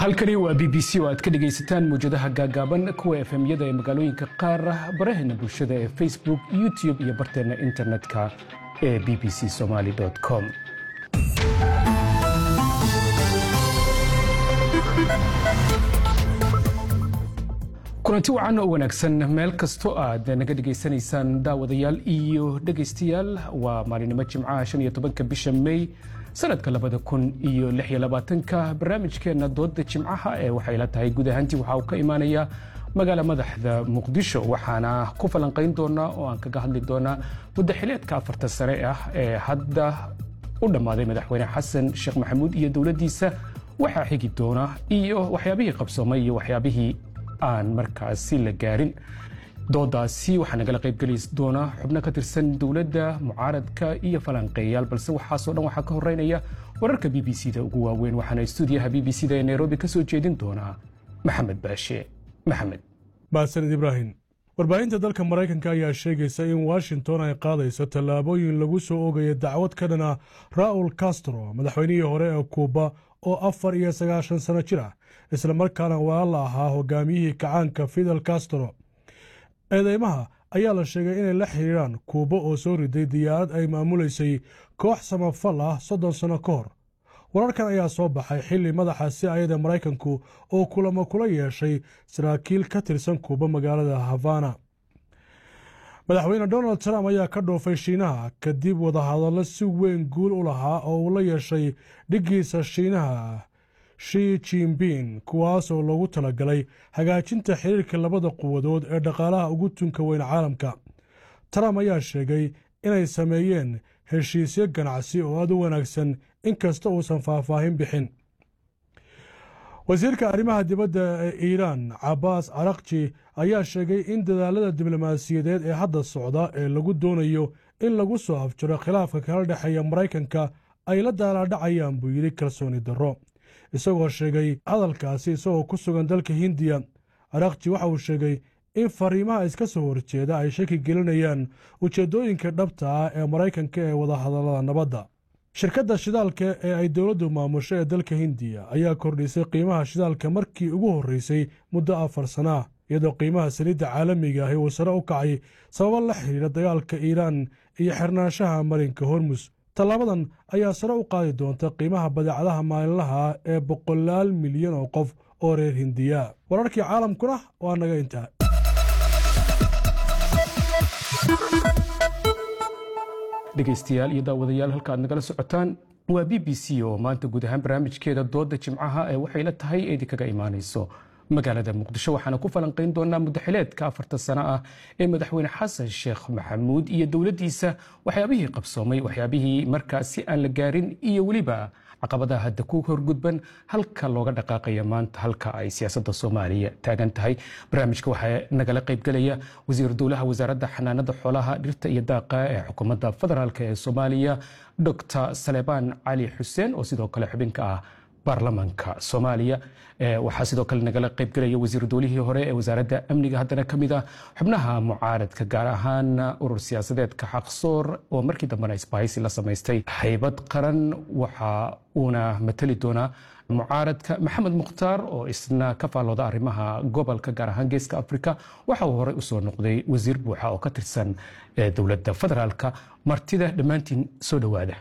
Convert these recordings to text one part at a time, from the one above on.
halkani waa b b c oo aad ka dhegaysataan mawjadaha gaagaaban kuwa efemyada ee magaalooyinka qaar baraheena bulshada ee facebook youtube iyo barteenna internetka ee b b c somaali com kulanti wacan oo wanaagsan meel kastoo aad naga dhegaysanaysaan daawadayaal iyo dhegaystayaal waa maalinimo jimcaha shan iyo tobanka bisha may sanadka labada kun iyo lix iyo labaatanka barnaamijkeenna dooda jimcaha ee waxay la tahay guud ahaantii waxa uu ka imaanaya magaala madaxda muqdisho waxaana ku falanqayn doonaa oo aan kaga hadli doonaa muddo xileedka afarta sare ah ee hadda u dhammaaday madaxweyne xasan sheekh maxamuud iyo dowladdiisa waxaa xigi doona iyo waxyaabihii qabsoomay iyo waxyaabihii aan markaasi la gaarin doodaasi waxaa nagala qaybgeli doona xubno ka tirsan dowladda mucaaradka iyo falanqeeyaal balse waxaasoo dhan waxaa ka horeynaya wararka b b c da ugu waaweyn waxaana stuudiyaha b b c da ee nairobi ka soo jeedin doonaa maxamed baashe maxamed mahadsanid ibraahim warbaahinta dalka maraykanka ayaa sheegaysa in washington ay qaadayso tallaabooyin lagu soo ogaya dacwad ka dhana raul castro madaxweynihii hore ee kuuba oo afar iyo sagaashan sano jir ah islamarkaana walaala ahaa hogaamiyihii kacaanka fidel castro eedeymaha ayaa la sheegay inay la xiriiraan kuuba oo soo riday diyaarad ay maamulaysay koox samafal ah soddon sanno ka hor wararkan ayaa soo baxay xilli madaxa si ayada maraykanku oo kulamo kula yeeshay saraakiil ka tirsan kuuba magaalada havana madaxweyne donald trump ayaa ka dhoofay shiinaha kadib wadahadallo si weyn guul u lahaa oo uu la yeeshay dhiggiisa shiinaha shi jinbin kuwaasoo loogu talagalay hagaajinta xiriirka labada quwadood ee dhaqaalaha ugu tunka weyn caalamka trump ayaa sheegay inay sameeyeen heshiisyo ganacsi oo aad u wanaagsan inkasta uusan faahfaahin bixin wasiirka arrimaha dibadda ee iiraan cabaas carakji ayaa sheegay in dadaalada diblomaasiyadeed ee hadda socda ee lagu doonayo in lagu soo afjaro khilaafka kala dhexeeya maraykanka ay la daalaadhacayaan buu yidhi kalsooni darro isagoo sheegay hadalkaasi isagoo ku sugan dalka hindiya arakji waxa uu sheegay in fariimaha iska soo horjeeda ay shaki gelinayaan ujeeddooyinka dhabta ah ee maraykanka ee wadahadallada nabadda shirkadda shidaalka ee ay dowladdu maamusho ee dalka hindiya ayaa kordhisay qiimaha shidaalka markii ugu horreysay muddo afar sana ah iyadoo qiimaha saliidda caalamiga ahi uu sare u kacay sababo la xidhiira dagaalka iiraan iyo xirnaanshaha marinka hormus tallaabadan ayaa sare u qaadi doonta qiimaha badeecadaha maalinlaha ee boqolaal milyan oo qof oo reer hindiya wararkii caalamkuna waa naga intaa dhegaystayaal iyo daawadayaal halka aad nagala socotaan waa b b c oo maanta guud ahaan barnaamijkeeda dooda jimcaha ee waxay la tahay eedi kaga imaanayso magaalada muqdisho waxaana ku falanqayn doonaa muddaxileedka afarta sano ah ee madaxweyne xasan sheekh maxamuud iyo dowladdiisa waxyaabihii qabsoomay waxyaabihii markaasi aan la gaarin iyo weliba caqabadaha hadda ku horgudban halka looga dhaqaaqaya maanta halka ay siyaasadda soomaaliya taagan tahay barnaamijka waxaa nagala qaybgelaya wasiir dowlaha wasaaradda xanaanada xoolaha dhirta iyo daaqa ee xukuumadda federaalk ee soomaaliya docr salebaan cali xuseen oo sidoo kale xubinka ah baarlamanka soomaaliya waxaa sidoo kale nagala qaybgelaya wasiir dowlihii hore ee wasaaradda amniga haddana ka mid ah xubnaha mucaaradka gaar ahaan urur siyaasadeedka xaqsoor oo markii dambena isbahaysi la samaystay haybad qaran waxa uuna matali doonaa mucaaradka maxamed mukhtaar oo isna ka faallooda arrimaha gobolka gaar ahaan geeska afrika waxa uu horey usoo noqday wasiir buuxa oo ka tirsan dowladda federaalka martida dhammaantiin soo dhowaada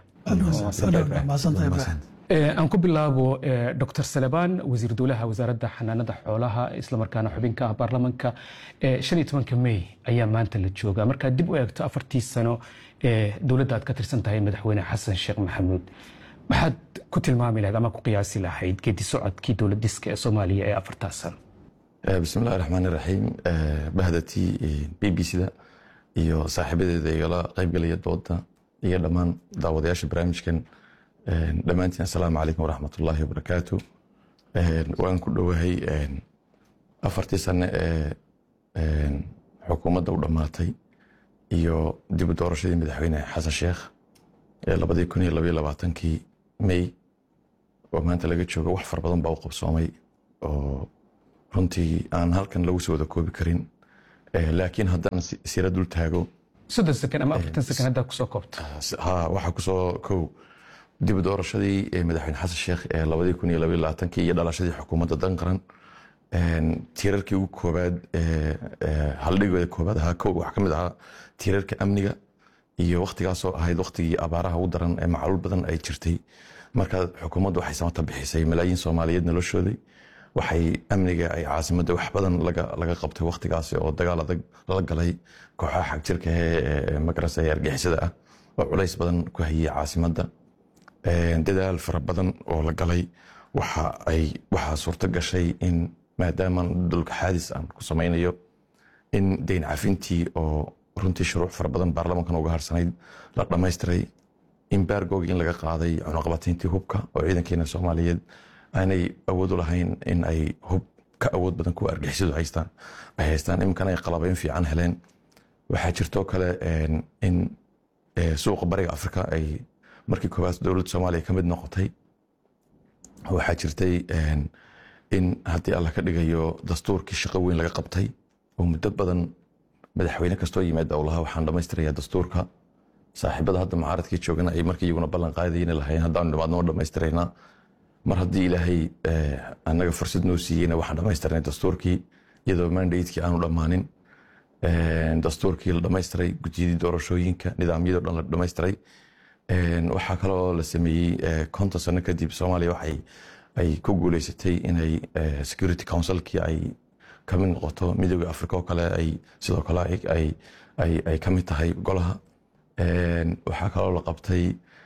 aan ku bilaabo dr salebaan wasiir dowlaha wasaaradda xanaanada xoolaha islamarkaana xubinka ah baarlamanka shan iyo tobanka may ayaa maanta la jooga markaad dib u eegto afartii sano ee dowladda aad ka tirsan tahay madaxweyne xasan sheekh maxamuud maxaad ku tilmaami lahayd ama ku qiyaasi lahayd geedi socodkii dowlad diska ee soomaaliya ee afartaas sano bismillahi raxmaan iraxiim bahdatii b b c-da iyo saaxiibadeeda igala qaybgelaya dooda iyo dhammaan daawadayaasha barnaamijkan dhammaantiin assalaamu calaykum waraxmat ullaahi wabarakaatu waan ku dhowahay afartii sane ee xukuumadda u dhammaatay iyo dib u doorashadii madaxweyne xasan sheekh ee labadii kun iyo labaiyo labaatankii may oo maanta laga joogo wax far badan baa u qabsoomay oo runtii aan halkan lagu soo wada koobi karin laakiin haddaan sira dul taago soddon sekan ama afartan sekan haddaa kusoo koobta ha waxaa kusoo kow dib doorashadii madaxweyne xasan sheekh ee labadii kun iyo labaiyo labaatankii iyo dhalashadii xukuumadda dan qaran tiirarkii ugu koobaad haldhigooda koobaad ahaa kow waxaa ka mid ahaa tiirarka amniga iyo waktigaasoo ahayd waktigii abaaraha ugu daran ee macluul badan ay jirtay marka xukuumaddu waxay samata bixisay malaayiin soomaaliyeed noloshooday waxay amniga ay caasimadda wax badan laga qabtay waktigaasi oo dagaal adag lala galay kooxaha xagjirka ee magarasa ee argixisada ah oo culays badan ku hayay caasimadda dadaal fara badan oo la galay waxaa suurto gashay in maadaamaan dulka xaadis aan ku samaynayo in deyn cafintii oo runtii shuruuc fara badan baarlamankan uga harsanayd la dhammaystiray imbargogi in laga qaaday cunaqabatayntii hubka oo ciidankeena soomaaliyeed aanay awood u lahayn in ay hub ka awood badan kuwa argixisadu haystaan ay haystaan iminkana ay qalabayn fiican heleen waxaa jirtoo kale in suuqa bariga afrika ay markii koowaad dowladda soomaaliya ka mid noqotay waxaa jirtay in haddii alla ka dhigayo dastuurkii shaqo weyn laga qabtay oo muddo badan madaxweyne kastoo yimaada lahaa waxaan dhammaystirayaa dastuurka saaxiibada hadda mucaaradkii joogana ay markii iyaguna ballan qaadayna lahayn haddaanu dhimaadnoo dhammaystiraynaa mar haddii ilaahay annaga fursad noo siiyeyna waxaan dhammaystirnay dastuurkii iyadoo mandatekii aanu dhammaanin dastuurkii la dhammaystiray gudiyadii doorashooyinka nidaamyadoo dhan la dhammaystiray waxaa kaloo la sameeyey konton sano kadib soomaaliya waxay ay ku guuleysatay inay security councilkii ay kamid noqoto midooda africa oo kale ay sidoo kale ay ka mid tahay golaha waxaa kaloo la qabtay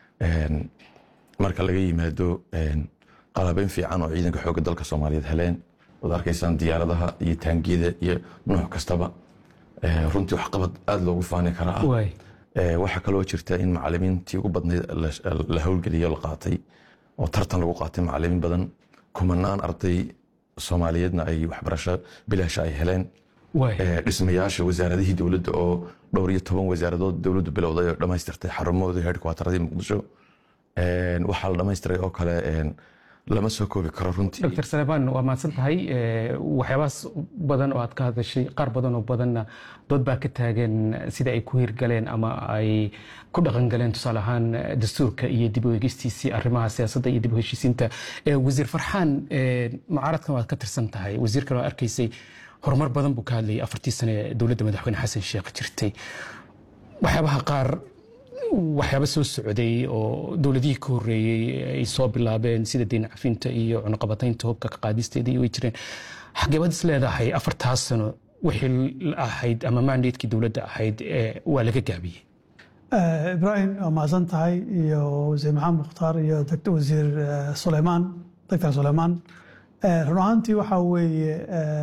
marka laga yimaado qalabeyn fiican oo ciidanka xoogga dalka soomaaliyeed heleen waad arkaysaan diyaaradaha iyo taangiyada iyo nooc kastaba runtii waxqabad aada loogu faani karaa waxaa kaloo jirta in macalimiintii ugu badnayd la howlgeliyo la qaatay oo tartan lagu qaatay macalimiin badan kumanaan arday soomaaliyeedna ay waxbarasho bilaasha ay heleen dhismayaasha wasaaradihii dowladda oo dhowr iyo toban wasaaradood dowladdu bilowday oo dhammaystirtay xarumahoodii headquarteradii muqdisho waxaa la dhammaystiray oo kale lama soo koobi karo runtii dr salemaan waa mahadsan tahay waxyaabahaas badan oo aad ka hadashay qaar badan oo badanna dood baa ka taagan sida ay ku hirgaleen ama ay ku dhaqangaleen tusaale ahaan dastuurka iyo dib u eegistiisii arrimaha siyaasadda iyo dib u heshiisiinta wasiir farxaan mucaaradkan waad ka tirsan tahay wasiirkan waa arkaysay horumar badan buu ka hadlayay afartii sane dowladda madaxweyne xasan sheekh jirtay waxyaabaha qaar waxyaaba soo socday oo dowladihii ka horeeyey ay soo bilaabeen sida deyn cafinta iyo cunaqabataynta hubka ka qaadisteedii way jireen xageebad is leedahay afartaas sano wixii ahayd ama mandatekii dowladda ahayd waa laga gaabiyey ibraahim waa mahadsan tahay iyo wasiir maxamed mukhtaar iyo wasiir suleymaan doctor suleymaan run ahaantii waxaa weeye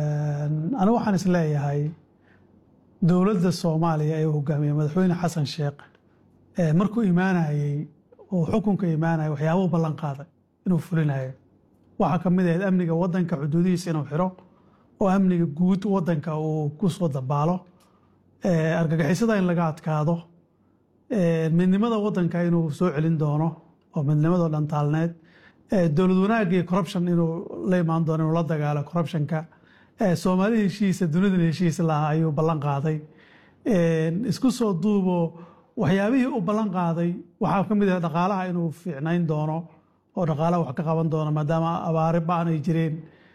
anigu waxaan is leeyahay dowladda soomaaliya ee hogaamiye madaxweyne xasan sheekh markuu imaanayey oo xukunka imaanaya waxyaabuu ballan qaaday inuu fulinayo waxaa ka mid ahayd amniga wadanka xuduudihiisa inuu xiro oo amniga guud wadanka uu ku soo dabaalo argagixisada in laga adkaado midnimada wadanka inuu soo celin doono oo midnimadoo dhan taalneed dowlad wanaagga iyo corruption inuu la imaan doono inuu la dagaalo corruptionka soomaali heshiisa dunidan heshiis lahaa ayuu ballan qaaday isku soo duubo waxyaabihii uu ballan qaaday waxaa ka mid ah dhaqaalaha inuu fiicnayn doono oo dhaqaalaha wax ka qaban doono maadaama abaari ba-an ay jireen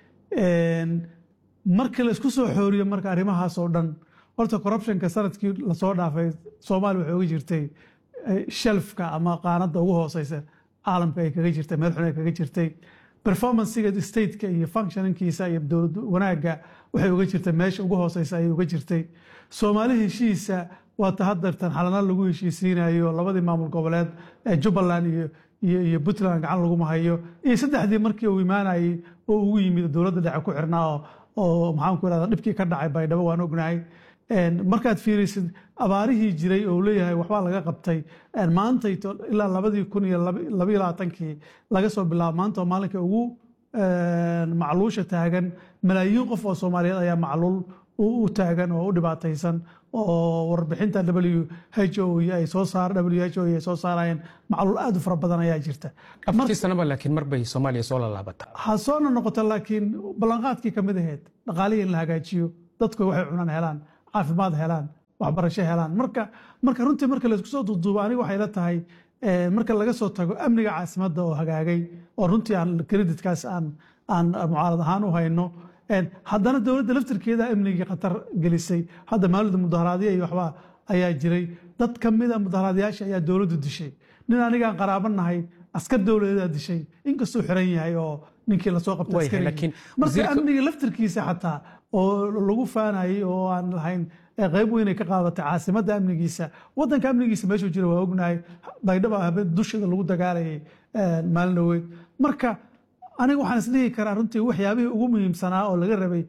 markii la isku soo xooriyo marka arrimahaas oo dhan horta corruptionka sanadkii lasoo dhaafay soomaaliya waxay uga jirtay shelfka ama qaanadda ugu hooseysa caalamka ay kaga jirtay meel xun ay kaga jirtay performancega stateka iyo functioninkiisa iyo dowlad wanaagga waxay uga jirtay meesha ugu hooseysa ayay uga jirtay soomaali heshiisa waata haddeertan xalana lagu heshiisiinayo labadii maamul goboleed ee jubbaland iyo iyo puntland gacan laguma hayo iyo saddexdii markii uu imaanayey oo ugu yimid dowladda dhexe ku xirnaa oo maxaan ku irahda dhibkii ka dhacay baydhabo waan ognahay markaad fiirisid abaarihii jiray oo leeyahay waxbaa laga qabtay maantayto ilaa labadii kun iyo labaiyo labaatankii laga soo bilaabo maanta oo maalinka ugu macluusha taagan malaayiin qof oo soomaaliyeed ayaa macluul u taagan oo u dhibaataysan oo warbixinta w h o ay soo saar w h o ay soo saarayeen macluul aad u fara badan ayaa jirta afartii sanaba laakiin mar bay soomaaliya soo lalaabata ha soona noqoto laakiin ballanqaadkii kamid ahayd dhaqaalihii in la hagaajiyo dadku waxay cunaan helaan caafimaad helaan waxbarasho helaan marka marka runtii marka laysku soo duuduubo aniga waxay la tahay marka laga soo tago amniga caasimadda oo hagaagay oo runtii aan creditkaas aan aan mucaarad ahaan u hayno haddana dowladda laftirkeeda amnigii khatar gelisay hadda maalida mudaharaadyo iyo waxba ayaa jiray dad ka mida mudaharaadyaasha ayaa dowladdu dishay nin anigaan qaraabo nahay askar dowladeedaa dishay inkastuu xiran yahay oo ninkii lasoo qabtay marka amniga laftirkiisa xataa oo lagu faanayay oo aan lahayn qayb weynay ka qaadatay caasimadda amnigiisa wadanka amnigiisa meeshuu jira waa ognahay baydhaba habeen dusheeda lagu dagaalayay maalin dhaweyd marka aniga waxaan isdhihi karaa runtii waxyaabihii ugu muhiimsanaa oo laga rabay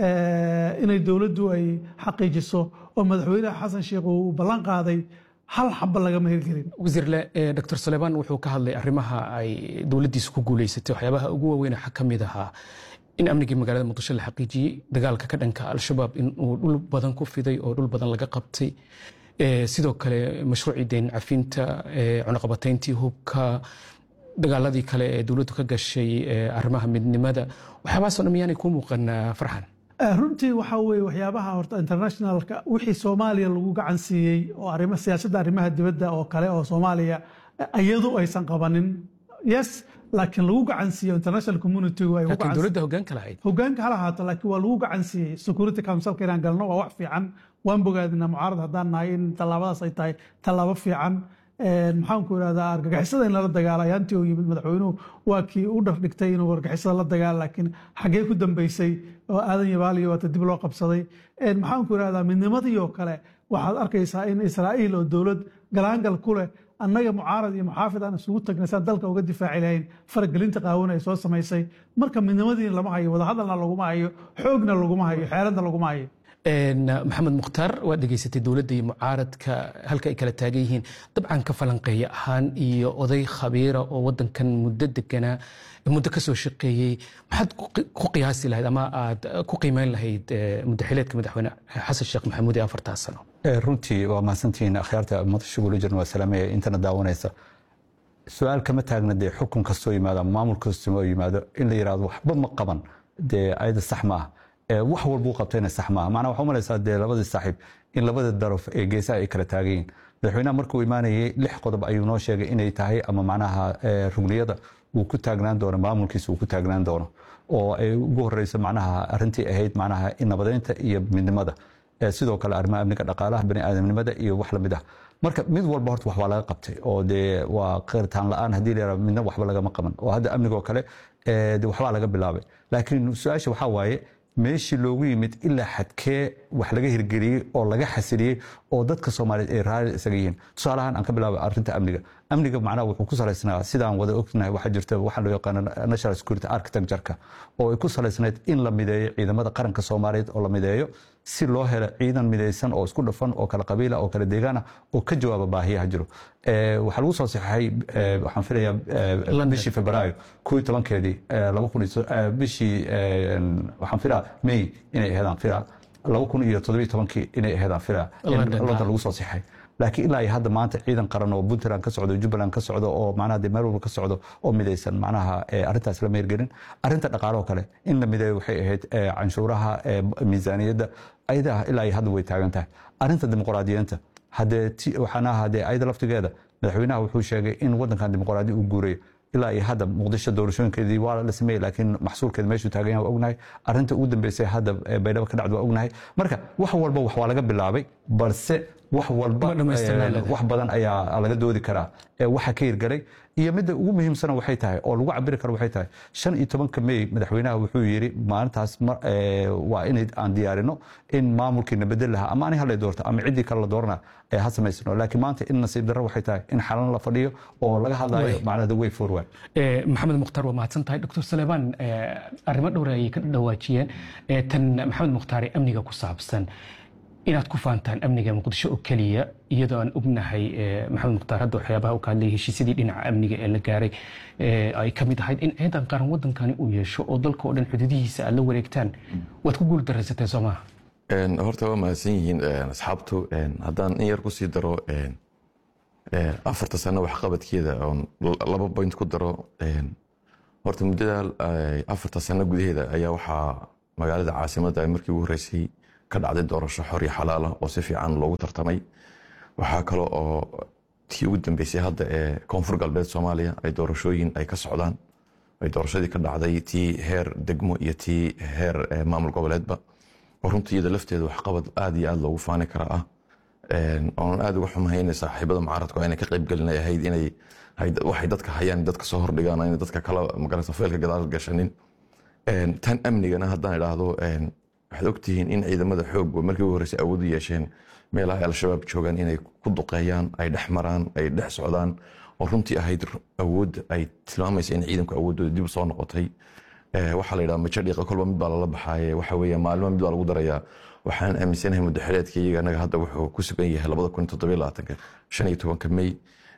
inay dowladdu ay xaqiijiso oo madaxweyne xasan sheekh uu ballan qaaday hal xaba lagama hirgelin wasiirle dr sulaymaan wuxuu ka hadlay arrimaha ay dowladdiisa ku guuleysatay waxyaabaha ugu waaweyn waxaa ka mid ahaa in amnigii magaalada muqdisho la xaqiijiyey dagaalka ka dhanka al-shabaab in uu dhul badan ku fiday oo dhul badan laga qabtay sidoo kale mashruucii deyn cafinta cunaqabatayntii hubka dagaaladii kale ee dowladdu ka gashay arrimaha midnimada waxyaabahaasoo dhan miyaanay kuu muuqan farxan runtii waxaa weye waxyaabaha horta internationalka wixii soomaaliya lagu gacan siiyey oo arrimo siyaasadda arrimaha dibadda oo kale oo soomaaliya iyadu aysan qabanin yes laakiin lagu gacan siiyo international community ay laakiin dowladda hoggaanka lahayd hoggaanka hala ahaato laakiin waa lagu gacan siiyey security councilka inaan galno waa wax fiican waan bogaadinaa mucaarad haddaan nahay in tallaabadaas ay tahay tallaabo fiican maxaanku irahdaa argagixisada in lala dagaalo ayaantii uu yimid madaxweynuhu waa kii u dhardhigtay inuu argagixisada la dagaalo laakiin xaggee ku dambeysay oo aadan yabaaliyo waata dib loo qabsaday maxaanku irahdaa midnimadii oo kale waxaad arkaysaa in israa'iil oo dowlad galaangal ku leh annaga mucaarad iyo muxaafid aan isugu tagnay saan dalka uga difaaci lahayn faragelinta qaawan ay soo samaysay marka midnimadiina lama hayo wadahadalna laguma hayo xoogna laguma hayo xeeladna laguma hayo maxamed mukhtaar waad dhegaysatay dowladda iyo mucaaradka halka ay kala taagan yihiin dabcan ka falanqeeya ahaan iyo oday khabiira oo wadankan muddo deganaa muddo ka soo shaqeeyey maxaad ku qiyaasi lahayd ama aad ku qiimeyn lahayd muddaxileedka madaxweyne xasan sheekh maxamuud ee afartaa sano runtii waa mahadsantihiin akhyaarta madasha gula jirna waa salaameya intana daawanaysa su-aal kama taagna dee xukun kastoo yimaado ama maamul kastoo yimaado in la yidhahdo waxba ma qaban dee ayada sax ma ah wax walbuu qabtayna sax maaha macnaa waxaa umalaysaa dee labadii saaxiib in labada daraf ee geesaha ay kala taagan yihin madaxweynaha markuu imaanayay lix qodob ayuu noo sheegay inay tahay ama macnaha rugniyada uu ku taagnaan doono maamulkiisa uu ku taagnaan doono oo ay ugu horeyso macnaha arrintii ahayd macnaha nabadeynta iyo midnimada sidoo kale arrimaha amniga dhaqaalaha baniaadamnimada iyo wax lamid ah marka mid walba horta wax waa laga qabtay oo dee waa qiritaan la-aan haddii la yaraha midna waxba lagama qaban oo hadda amniga oo kale de waxbaa laga bilaabay laakiin su-aasha waxaa waaye meeshii loogu yimid ilaa xadkee wax laga hirgeliyey oo laga xasiliyey oo dadka soomaaliyeed ay raali isaga yihiin tusaalahaan aan ka bilaabay arrinta amniga amniga macnaha wuxuu ku salaysnaa sidaan wada ognahay waxaa jirta waxaa loo yaqaano national security architecture-ka oo ay ku salaysnayd in la mideeyo ciidamada qaranka soomaaliyeed oo la mideeyo si loo helo ciidan midaysan oo isku dhafan oo kala qabiila oo kala deegaana oo ka jawaaba baahiyaha jiro waxaa lagu soo saxeixay waxaan filayaa bishii febraayo koo iyo tobankeedii laba kun bishii waxaan filaa may inay aheedaan filaa laba kun iyo toddobiyo tobankii inay aheedaan filaa in london lagu soo saxay laakiin ilaa iyo hadda maanta ciidan qaran oo puntland ka socdo jubbaland ka socdo oo macnaha dee meel walba ka socdo oo midaysan macnaha arrintaas lama hirgelin arrinta dhaqaale oo kale in la mideeyo waxay ahayd canshuuraha miisaaniyadda ayadaha ilaa iyo hadda way taagan tahay arrinta dimuqraadiyiinta haddee waxaana haddee ayada laftigeeda madaxweynaha wuxuu sheegay in wadankan dimuqraadi uu guurayo ilaa iyo hadda muqdisho doorashooyinkeedii waa la sameeyey laakiin maxsuulkeeda meeshuu taagan yahay waa ognahay arrinta ugu dambeysay hadda baydhabo ka dhacda waa ognahay marka wax walba wax waa laga bilaabay balse wax walba wax badan ayaa laga doodi karaa waxa ka hirgalay iyo midda ugu muhiimsana waxay tahay oo lagu cabiri karo waxay tahay shan iyo tobanka mey madaxweynaha wuxuu yidhi maalintaas waa in aan diyaarino in maamulkiina bedel lahaa ama ani halay doorto ama ciddii kale la doorana ha samaysano laakiin maanta in nasiib darro waxay tahay in xalan la fadhiyo oo laga hadlayo macnada way forward maxamed mukhtaar waa mahadsan tahay dr saleebaan arrimo dhowr ayay ka dhawaajiyeen tan maxamed mukhtaare amniga ku saabsan inaad ku faantaan amniga muqdisho oo keliya iyadoo aan ognahay maxamed mukhtaar hadda waxyaabaha uu ka hadlayay heshiisyadii dhinaca amniga ee la gaaray ay ka mid ahayd in ciidan qaran wadankani uu yeesho oo dalka oo dhan xuduudihiisa aad la wareegtaan waad ku guul daraysateen soo maha horta waa mahadsan yihiin asxaabtu haddaan in yar kusii daro afarta sano waxqabadkeeda oon laba point ku daro horta muddada afarta sano gudaheeda ayaa waxaa magaalada caasimadda markii ugu horeysay ka dhacday doorasho xor iyo xalaala oo si fiican loogu tartamay waxaa kale oo tii ugu dambeysay hadda ee koonfur galbeed soomaaliya ay doorashooyin ay ka socdaan ay doorashadii ka dhacday tii heer degmo iyo tii heer maamul goboleedba oo runtii iyada lafteeda waxqabad aad iyo aad loogu faani kara ah oonan aad uga xumahayn saaxiibada mucaaradku inay ka qaybgelin ahayd inay waxay dadka hayaan dadka soo hordhigaan inay dadka kala magarata feelka gadaal gashanin tan amnigana haddaan idhaahdo waxaad ogtihiin in ciidamada xoog markii ugu horreysay awood u yeesheen meelaha ay al-shabaab joogaan inay ku duqeeyaan ay dhex maraan ay dhex socdaan oo runtii ahayd awood ay tilmaamaysa in ciidanku awooddooda dib soo noqotay waxaa la yidhaha majo dhiiqa kolba mid baa lala baxaaye waxa weeye maalmo mid baa lagu darayaa waxaan aaminsanahay muddo xileedka iyaga anaga hadda wuxuu ku sugan yahay labada kun toddobiyo labaatanka shan iyo tobanka may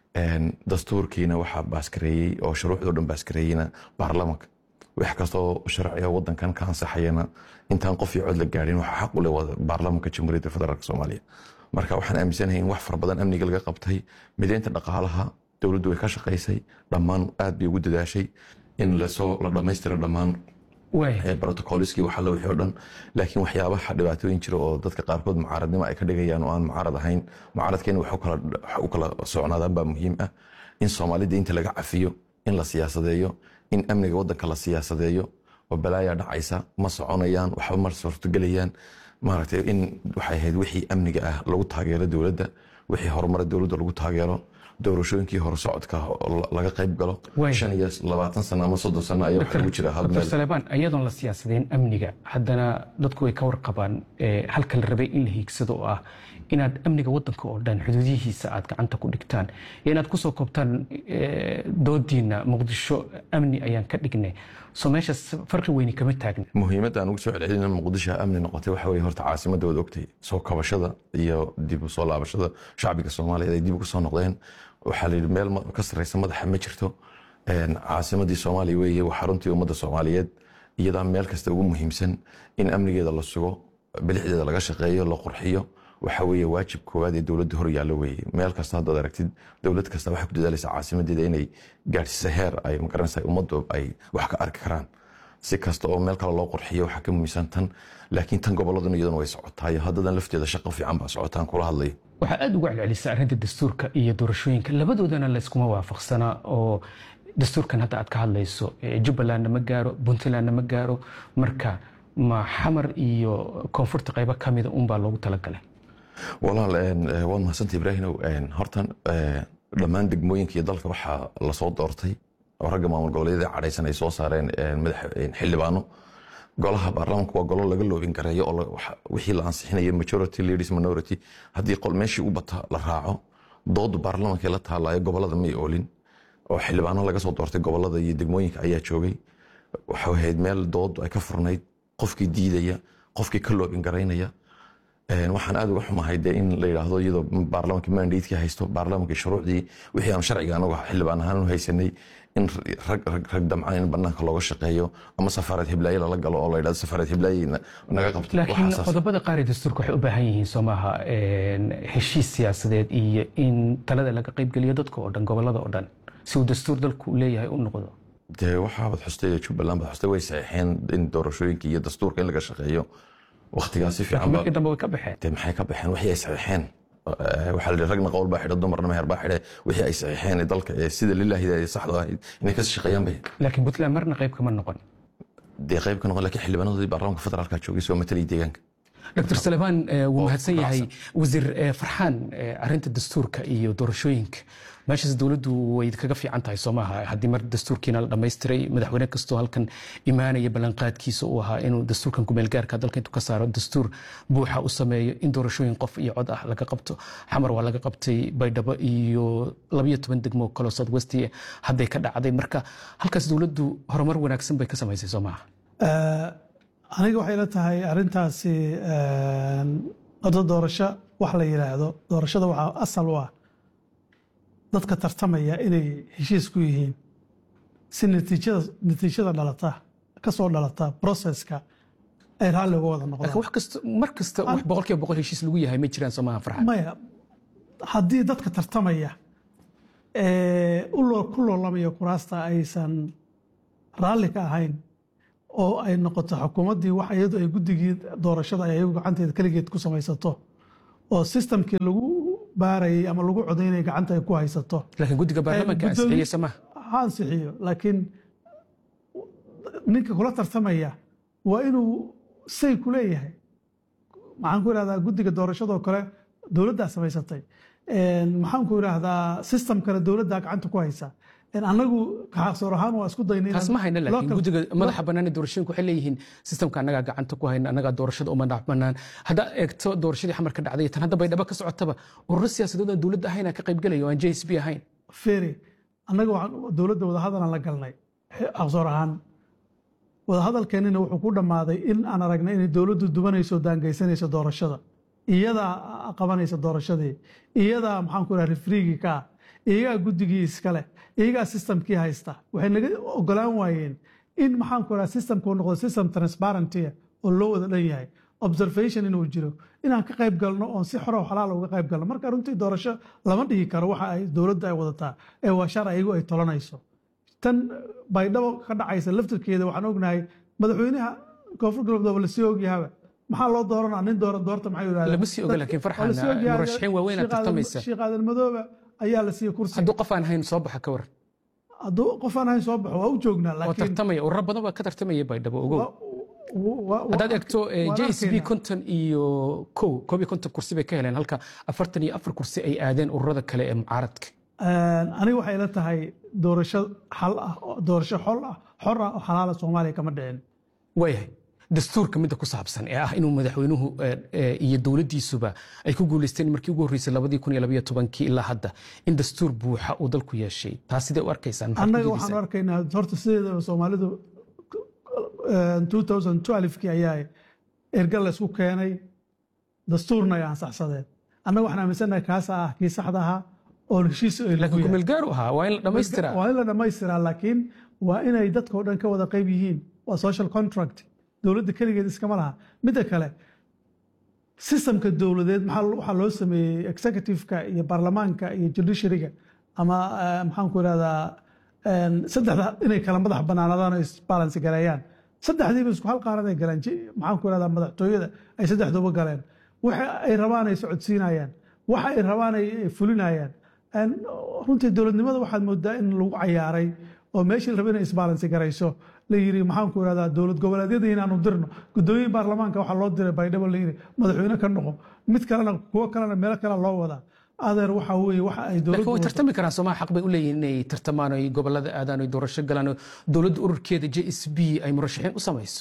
dastuurkiina waxaa baaskareeyey oo shuruucdoo dhan baaskareeyeyna baarlamanka wax kastoo sharciga wadankan ka ansaxayana intaan qof iyo cod la gaadhin waxaa xaq u leh baarlamanka jamhuuriyadda federaalk soomaaliya marka waxaan aaminsanahay in wax fara badan amniga laga qabtay mideynta dhaqaalaha dowladdu way ka shaqaysay dhammaan aad bay ugu dadaashay in lasoo la dhammaystira dhammaan brotocolskii waxalla wixii o dhan laakiin waxyaabaha dhibaatooyin jira oo dadka qaarkood mucaaradnimo ay ka dhigayaan oo aan mucaarad ahayn mucaaradkeena wax u kala socnaadaan baa muhiim ah in soomaalida inta laga cafiyo in la siyaasadeeyo in amniga wadanka la siyaasadeeyo oo balaaya dhacaysa ma soconayaan waxba ma suurtogelayaan maaragtay in waxay ahayd wixii amniga ah lagu taageero dowladda wixii horumara dowladda lagu taageero doorashooyinkii hore socodka laga qayb galo shan iyo labaatan sano ama soddon sano ayaa waxa ugu jira hal dr meel saleebaan iyadoon la siyaasadeen amniga haddana dadku way ka warqabaan eh, halka la rabay in la hiigsado oo ah inaad amniga wadanka oo dhan xuduudihiisa aad gacanta ku dhigtaan iyo inaad kusoo koobtaan eh, doodiina muqdisho amni ayaan ka dhignay soo meeshaas farqi weyni kama taagna muhiimadda aan ugu soo celcelina muqdisho amni noqotay waxa weye horta caasimadda waad ogtay soo kabashada iyo dib u soo laabashada shacbiga soomaaliyeed ay dib ugu soo noqdeen waxaa la yidhi meel ma- ka sarreysa madaxa ma jirto Een, caasimaddii soomaaliya weeye waa xaruntii ummadda soomaaliyeed iyadaa meel kasta ugu muhiimsan in amnigeeda la sugo bilixdeeda laga shaqeeyo la qurxiyo waxa weeye waajib koowaad ee dowladda hor yaallo weeye meel kasta haddaad aragtid dowlad kasta waxay ku dadaalaysaa caasimadeeda inay gaadhsiisa heer ay magaranaysa ummaddu ay wax ka arki karaan si kasta oo meel kale loo qurxiyo waxaa ka muhiimsan tan laakiin tan gobolladuna iyaduna way socotaayo haddadan lafteeda shaqo fiican baa socotaan kula hadlayo waxaa aada uga celcelisa arrinta dastuurka iyo doorashooyinka labadoodana layskuma waafaqsana oo dastuurkan hadda aad ka hadlayso eh, jubbalandna ma gaaro puntlandna ma gaaro marka ma xamar iyo koonfurta qaybo ka mida unbaa loogu talagalay walaal een, eh, waad mahadsanta ibraahimow een, hortan eh, dhammaan degmooyinka iyo dalka waxaa lasoo doortay oo ragga maamul goboleedyada cadhaysan ay soo saareen een, madax een, xildhibaano golaha baarlamaanka waa golo laga loobin gareeyo oo la- waxa- wixii la ansixinayo majority leaders minority haddii qol meeshii u bata la raaco doodu baarlamaanka la taalayo gobolada may oolin oo xildhibaano laga soo doortay gobolada iyo degmooyinka ayaa joogay waxay ahayd meel doodu ay ka furnayd qofkii diidaya qofkii ka loobin garaynaya Een, waxaan aad uga xumahay dee in la yidhaahdo iyadoo baarlamaanka mandatekii haysto baarlamaanka shuruucdii wixii aan sharciga anagu xildhibaan ahaan u haysanay in rag rag rag damcaan in banaanka looga shaqeeyo ama safaarad hiblaaye lala galo oo la yidhahdo safaarad hiblaaye na- naga qabto laakiin waxaasaas. qodobada qaar ee dastuurka waxay u baahan yihiin soo maaha een, heshiis siyaasadeed iyo in talada laga qaybgeliyo dadka oo dhan gobolada oo dhan si uu dastuur dalku leeyahay u noqdo dee waxaabad xustay jubbaland baad xustay way saxiixeen in doorashooyinka iyo dastuurka in laga shaqeeyo waqtigaas si fiican laakiin ba markii dambe way ka baxeen dee maxay ka baxeen wixii ay saxiixeen Eh, waxaa la yidhi ragna qowl baa xidha dumarna meher baa xidhe wixii ay saxiixeen ee dalka ee sida lilaahida ee saxda ahayd inay ka shaqeeyaan bay laakiin puntland marna qayb kama noqon dee qayb ka noqon laakiin xildhibaanadoodii baarlamaanka federaalka joogay soo matalay deegaanka dr salebaan eh, wuu oo mahadsan yahay raacsan. wasiir eh, farxaan eh, arrinta dastuurka iyo doorashooyinka meeshaas dowladdu way kaga fiican tahay soo maaha haddii mar dastuurkiina la dhammaystiray madaxweyne kastoo halkan imaanaya ballanqaadkiisa uu ahaa inuu dastuurkan kumeelgaarka dalka intuu ka saaro dastuur buuxa u sameeyo in doorashooyin qof iyo cod ah laga qabto xamar waa laga qabtay baydhabo iyo labayo toban degmo kaloo south west hadday ka dhacday marka halkaas dowladdu horumar wanaagsan bay ka samaysay soo maaha Eh, aniga waxay la tahay arrintaasi hadda doorasho wax la yidhaahdo doorashada waxaa asal u ah dadka tartamaya inay heshiis ku yihiin si natiijada natiijada dhalata ka soo dhalata processka ay raalli uga wada laakiin noqdaan wax kasta mar kasta wax boqolkiiba boqol heshiis lagu yahay ma jiraan soo maaha farxan maya haddii dadka tartamaya ee u loo- ku loolamaya kuraasta aysan raalli ka ahayn oo ay noqoto xukuumaddii wax iyadu ay guddigii doorashada ay ayagu gacanteeda keligeed ku samaysato oo sistamkii lagu baarayay ama lagu codaynaya gacanta ay ku haysato laakiin guddiga baarlamaanka gudoomi- ansixiyey samaha ha ansixiyo laakiin ninka kula tartamaya waa inuu say ku leeyahay maxaan ku idhahdaa guddiga doorashadoo kale dowladdaa samaysatay maxaan ku idhahdaa system kale dowladdaa gacanta ku haysa annagu kaxaqsoor ahaan waa isku daynay taas ma hayna laakiin guddiga madaxa bannaan ee doorashooyinka waxay leeyihiin sistamka annagaa gacanta ku hayna annagaa doorashada uma madax bannaan haddaa eegto doorashadii xamar ka dhacday tan hadda baydhabo ka socotaba ururo siyaasadood aan dowladda ahayn ka qaybgelaya oo aan j s b ahayn feri annaga waxaan dowladda wadahadalaan la galnay aqsoor ahaan wadahadalkeenina wuxuu ku dhammaaday in aan aragnay inay dowladdu dubanayso daangeysanayso doorashada iyadaa qabanaysa doorashadii iyadaa maxaan ku idhaha rifriigii ka ah iyagaa guddigii iskale iyagaa systemkii haysta waxay naga ogolaan waayeen in maxaan ku idhaha systemku noqdo system transparentia oo loo wada dhan yahay observation inuu jiro inaan ka qayb galno oon si xoro xalaal uga qayb galno marka runtii doorasho lama dhihi karo waxa ay dowladda ay wadataa ee waa shar ayagu ay tolanayso tan baydhabo ka dhacaysa laftirkeeda waxaan ognahay madaxweynaha koonfur galbeed waa lasii ogyahaba maxaa loo dooranaa nin dooran doorta maxay yidhahdeen lama sii oga laakiin farxan murashaxiin waaweyn aad tartamaysa sheekh aadan madooba ayaa la siiyey kursi hadduu qof aan hayn soo baxa ka waran hadduu qof aan hayn soo baxo waa u joognaa oo laakiin tartamaya ururo badan baa ka tartamaya baydhabo ogow wa- wa- haddaad eegto waan j s b arkaynaa. konton iyo kow koob iyo konton kursi bay ka heleen halka afartan iyo afar kursi ay aadeen ururada kale ee mucaaradka aniga waxay la tahay doorasho xal ah oo- doorasho xol ah xor ah oo xalaala soomaaliya kama dhicin waayahay dastuurka midda ku saabsan ee ah inuu madaxweynuhu eh, eh, iyo dowladdiisuba ay ku guuleysteen markii ugu horreysay labadii kun iyo labaiyo tobankii ilaa hadda in dastuur buuxa uu dalku yeeshay taas sidee u arkaysaan Maxaad ku annaga diidaysaan? waxaan arkaynaa horta sideedaba soomaalidu 2012kii ayaa erga la isku keenay dastuurna ay ansaxsadeen annaga waxaan aaminsanahay kaasa ah kii saxda ahaa oo heshiis ay lagu laakiin yahay. kumeel gaaru ahaa waa in la dhammaystiraa waa in la dhammaystiraa laakiin waa inay dadka oo dhan ka wada qayb yihiin waa social contract dowladda keligeed iskama laha midda kale systemka dowladeed maxaa waxaa loo sameeyey executive-ka iyo baarlamaanka iyo judiciary-ga ama eh, maxaan ku idhahdaa en, saddexda inay kala madax banaanadaan oo isbalance gareeyaan saddexdiiba isku hal qaaraday galeen ji- maxaan ku idhahdaa madaxtooyada ay saddexduba galeen waxa ay rabaan ay socodsiinayaan waxa ay rabaan ay ay fulinayaan En, runtii dowladnimada waxaad moodaa in lagu cayaaray oo meeshii la raba inay isbalance garayso la yiri maxaan ku idhahdaa dowlad goboleedyada inaanu dirno gudoomiye baarlamaanka waxaa loo diray baydhabo la yiri madaxweyne ka noqo mid kalena kuwo kalena meelo kale loo wadaa adeer waxa weeye waxa ay laakiin way dowladdu tartami karaan soomaa xaq bay u leeyihin inay tartamaan oo ay gobolada aadaan oo ay doorasho galaan oo dowladda ururkeeda j s b ay murashaxiin u samayso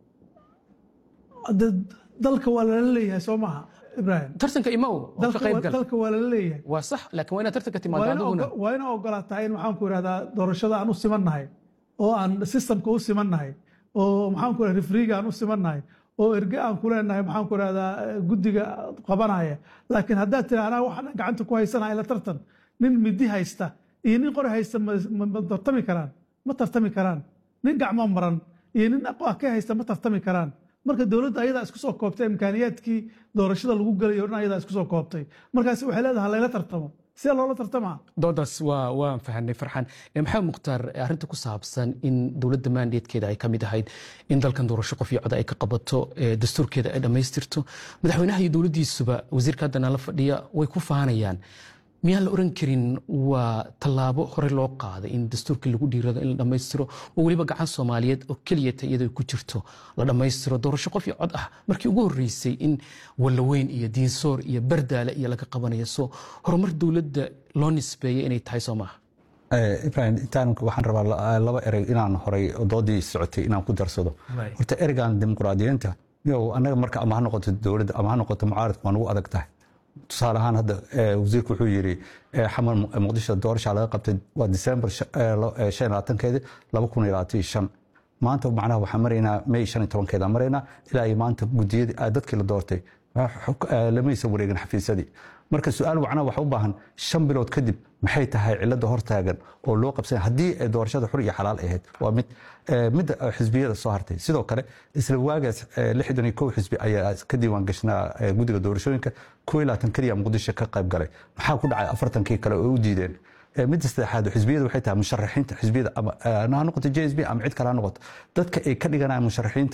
Hadda dalka waa lala leeyahay soo maaha ibraahim tartanka imaw oo ka dalka qayb waa- gal dalka waa lala leeyahay waa sax laakiin waa inaad tartanka timaado waa ina adiguna ogo- waa ina ogolaataa in maxaan ku idhahdaa doorashada aan u simannahay oo aan systemka u simannahay oo maxaan ku idhahdaa rifriga aan u simannahay oo erge aan ku leenahay maxaan ku idhahdaa eh, guddiga qabanaya laakiin haddaad tiri anaa waxaan gacanta ku haysanahay la tartan nin midi haysta iyo nin qori haysta ma ma- ma tartami karaan ma tartami karaan nin gacmo maran iyo nin aqoon haysta ma tartami karaan marka dowladda ayadaa isku soo koobtay imkaaniyaadkii doorashada lagu gelayo o dhan ayadaa isku soo koobtay markaas waxay leedahay layla tartamo sidee loola tartamaa doodaas waa waan fahanay farxan Eh, maxamed mukhtaar eh, arrinta ku saabsan in dowladda maandeedkeeda ay ka mid ahayd in dalkan doorasho qof iyo cod ay ka qabato eh, dastuurkeeda ay dhammaystirto madaxweynaha iyo dowladdiisuba wasiirka haddana la fadhiya way ku faanayaan miyaan la oran karin waa tallaabo hore loo qaaday in dastuurkii lagu dhiirado in la dhammaystiro oo weliba gacan soomaaliyeed oo keliyata iyadoo ku jirto la dhammaystiro doorasho qof iyo cod ah markii ugu horreysay in wallaweyn iyo diinsoor iyo bardaale iyo laga qabanayo so horumar dowladda loo nisbeeyay inay tahay soo maaha Eh, ibrahim intaan waxaan rabaa la- laba erey inaan horay doodii socotay inaan ku darsado Right. horta ereygan dimuqraadiyiinta yow annaga marka ama ha noqoto dowladda ama ha noqoto mucaaradka waa nagu adag tahay tusaale ahaan hadda eh, wasiirku wuxuu yidhi eh, xamar Mu- muqdisho doorasha laga qabtay waa disembar shan iyo labaatankeedi laba kun iyo labaatan iyo shan maanta macnaha waxaan maraynaa may shan iyo tobankeeda maraynaa ilaa iyo maanta gudiyadii ah, dadkii la doortay ah, xuk- ah, lamaysan wareegin xafiisyadii marka su-aal macnaha waxa u baahan shan bilood kadib maxay tahay cilada hortaagan oo loo qabsan haddii ay doorashada xur iyo xalaal ahayd waa mid eh, midda eh, xisbiyada soo hartay sidoo kale isla waagaas eh, lixdan iyo kow xisbi ayaa ka diiwaan gashnaa eh, guddiga doorashooyinka kow iyo labaatan keliya muqdisho ka qayb galay maxaa ku dhacay afartankii kale oo u diideen Eh, midda saddexaad xisbiyada waxay tahay musharaxiinta xisbiyada ama eh, ha noqoto j s b ama cid kale ha noqoto dadka ay ka dhiganayaan musharaxiinta